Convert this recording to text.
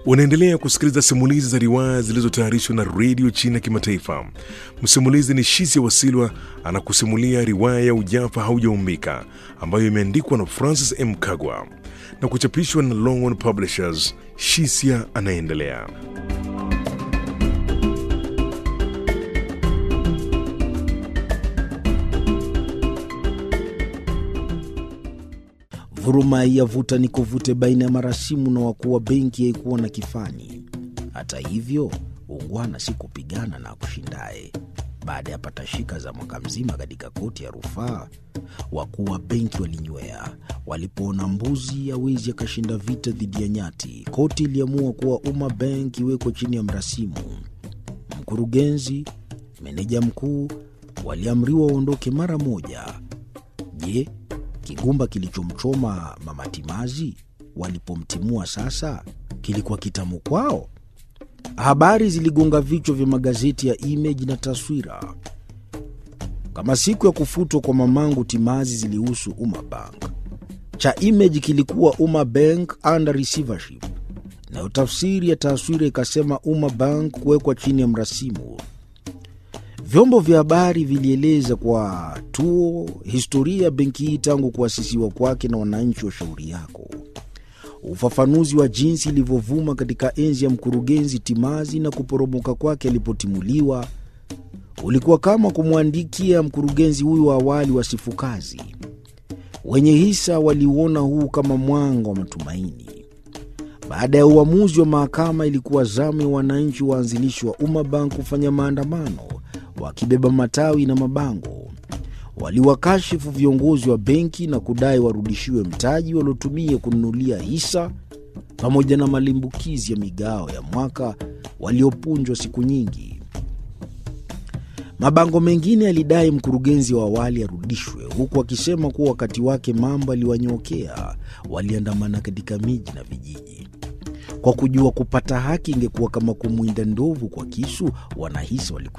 Unaendelea kusikiliza simulizi za riwaya zilizotayarishwa na redio China Kimataifa. Msimulizi ni Shisia Wasilwa anakusimulia riwaya ya Ujafa Haujaumbika ambayo imeandikwa na Francis M. Kagwa na kuchapishwa na Longhorn Publishers. Shisia anaendelea. Vuruma ya vuta ni kuvute baina ya marasimu na wakuu wa benki haikuwa na kifani. Hata hivyo, ungwana si kupigana na kushindaye. Baada ya patashika za mwaka mzima katika koti ya rufaa, wakuu wa benki walinywea. Walipoona mbuzi hawezi akashinda vita dhidi ya nyati, koti iliamua kuwa Umma Bank iwekwe chini ya mrasimu. Mkurugenzi, meneja mkuu waliamriwa waondoke mara moja. Je, kigumba kilichomchoma Mama Timazi walipomtimua sasa kilikuwa kitamu kwao? Habari ziligonga vichwa vya magazeti ya Image na Taswira. Kama siku ya kufutwa kwa mamangu Timazi zilihusu Umma Bank, cha Image kilikuwa Umma Bank under receivership, nayo tafsiri ya Taswira ikasema Umma Bank kuwekwa chini ya mrasimu. Vyombo vya habari vilieleza kwa tuo historia ya benki hii tangu kuasisiwa kwake na wananchi wa shauri yako. Ufafanuzi wa jinsi ilivyovuma katika enzi ya mkurugenzi Timazi na kuporomoka kwake alipotimuliwa ulikuwa kama kumwandikia mkurugenzi huyu wa awali wasifu kazi. Wenye hisa waliuona huu kama mwanga wa matumaini. Baada ya uamuzi wa mahakama, ilikuwa zamu ya wananchi waanzilishi wa Umma Bank kufanya maandamano wakibeba matawi na mabango. Waliwakashifu viongozi wa benki na kudai warudishiwe mtaji waliotumia kununulia hisa pamoja na malimbukizi ya migao ya mwaka waliopunjwa siku nyingi. Mabango mengine yalidai mkurugenzi wa awali arudishwe, huku akisema kuwa wakati wake mambo aliwanyokea. Waliandamana katika miji na vijiji kwa kujua kupata haki ingekuwa kama kumwinda ndovu kwa kisu. Wanahisa walikuwa